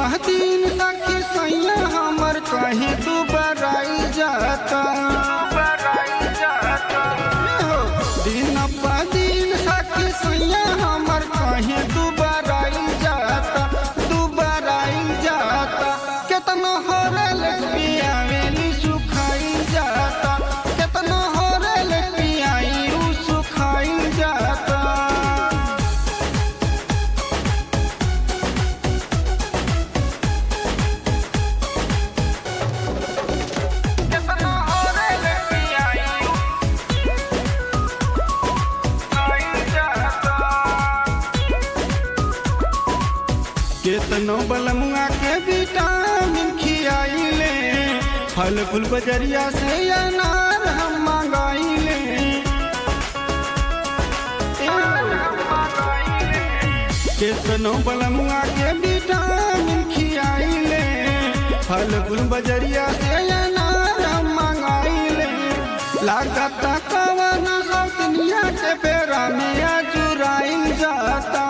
दिन सखी सैया हमर कहीं तू बराई जाता हो, दिन प दिन सखी सैया हमर कहीं तू बराई जाता तू बराई जाता केतना होरल पियावेली सुखाई जाता केतना होरल पियाई उ सुखाई जाता केतना होरल पियाई सुखाई जाता केतनो बलमुआ के विटामिन खियाइले फल फूल बजरिया से अनार हम मंगाइले केतनो बलमुआ के विटामिन खियाइले फल फूल बजरिया से अनार हम मंगाइले लागत कवन सब दुनिया के बेरा में अजुराइल जाता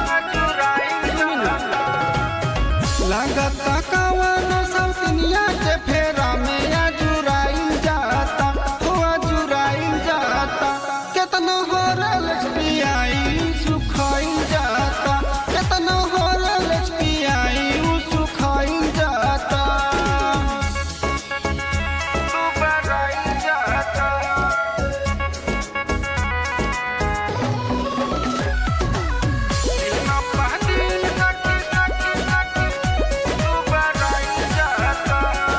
लागत कवन सब दुनिया के फेरा में अजुराइल जाता हो अजुराइल जाता केतना होरल पियाई सुखाइल जाता केतना होरल पियाई उ सुखाइल जाता सुबराइल जाता दिलना पहदिल सकी सकी सकी सुबराइल जाता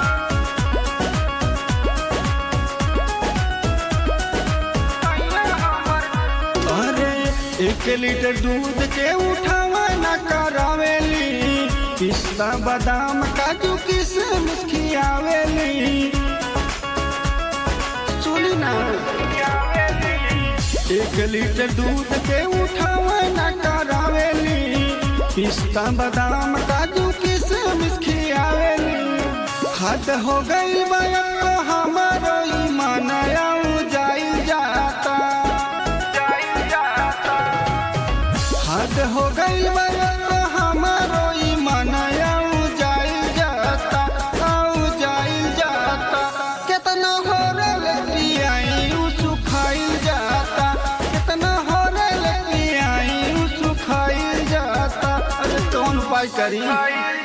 अरे एक लीटर दूध के उठावा न करावेली पिस्ता बादाम काजू किशमिश खियावेली सुनी ना एक लीटर दूध के उठावा न करावेली पिस्ता बादाम काजू किशमिश खियावेली हद हो गई बया तो हमारो ईमान जाई जाता हद हो गई बया तो हमारो ईमान जाई जाता आऊ जाई जाता कितना हो रल पियाई उ सुखाई जाता कितना हो रल पियाई उ सुखाई जाता अरे कौन उपाय करी